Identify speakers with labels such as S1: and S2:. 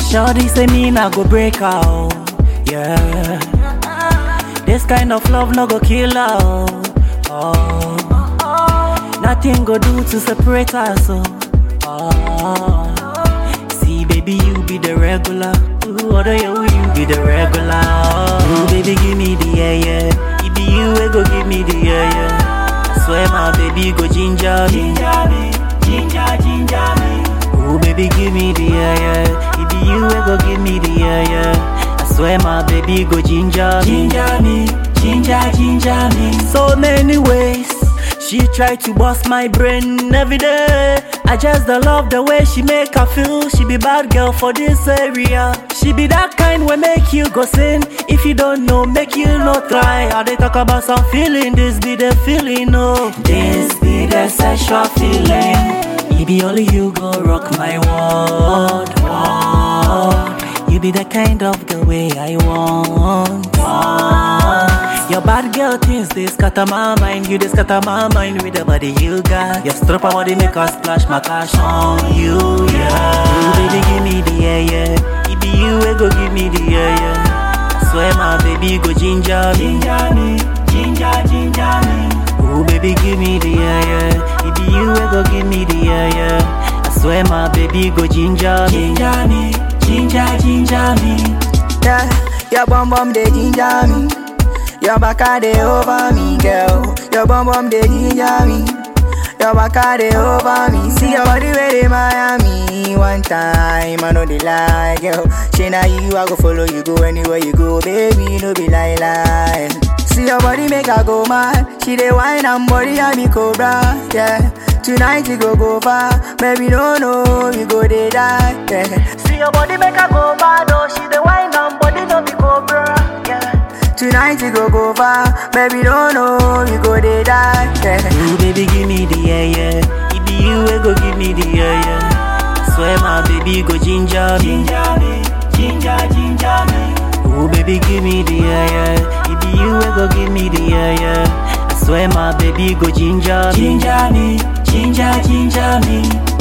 S1: Shorty say me nah go break out, yeah. This kind of love no go kill out, oh. Nothing go do to separate us, oh. oh. See, baby, you be the regular. Ooh, other you, you be the regular. Oh. Ooh, baby, give me the yeah, yeah. It be you, we go give me the yeah, yeah. I swear, my baby, go ginger me. Ginger me, ginger, ginger me. Ooh, baby, give me the yeah, yeah. It be you, we go give me the yeah, yeah. I swear, my baby, go ginger me. Ginger me, ginger, ginger me. So many ways. She try to bust my brain every day. I just don't love the way she make her feel. She be bad girl for this area. She be that kind will make you go sin. If you don't know, make you not try. How they talk about some feeling, this be the feeling, oh. This be the sexual feeling. It be only you go rock my world, world. You be the kind of the way I want. want. Your bad girl things they scatter my mind. You they scatter my mind with the body you got. Your stripper body make us splash my cash on you, yeah. Ooh, baby, give me the yeah, yeah. It be you, we go give me the yeah, yeah. I swear my baby go ginger me, ginger me, ginger, ginger me. Ooh, baby, give me the yeah, yeah. It be you, we go give me the yeah, yeah. I swear my baby go ginger me, ginger me, ginger, ginger me.
S2: Yeah, your bum bum they ginger me. Your back a dey over me, girl. Your bum bum dey ginger me. Your back a dey over me. See your body where they Miami. One time I know they lie, girl. She na you, I go follow you go anywhere you go, baby. No be lie lie. See your body make her go mad. She dey wine and body and me cobra, yeah. Tonight you go go far, baby. No no, you go dey die, yeah. See your body make her go mad, oh. She dey wine and body no be cobra, yeah. Tonight you go go far, baby. Don't know you go dey die. Yeah.
S1: Ooh, baby, give me the yeah, yeah. It be you, we go give me the yeah, yeah. I swear, my baby, go ginger me, ginger me, ginger, ginger me. Ooh, baby, give me the yeah, yeah. It be you, we go give me the yeah, yeah. I swear, my baby, go ginger me, ginger me, ginger, ginger me.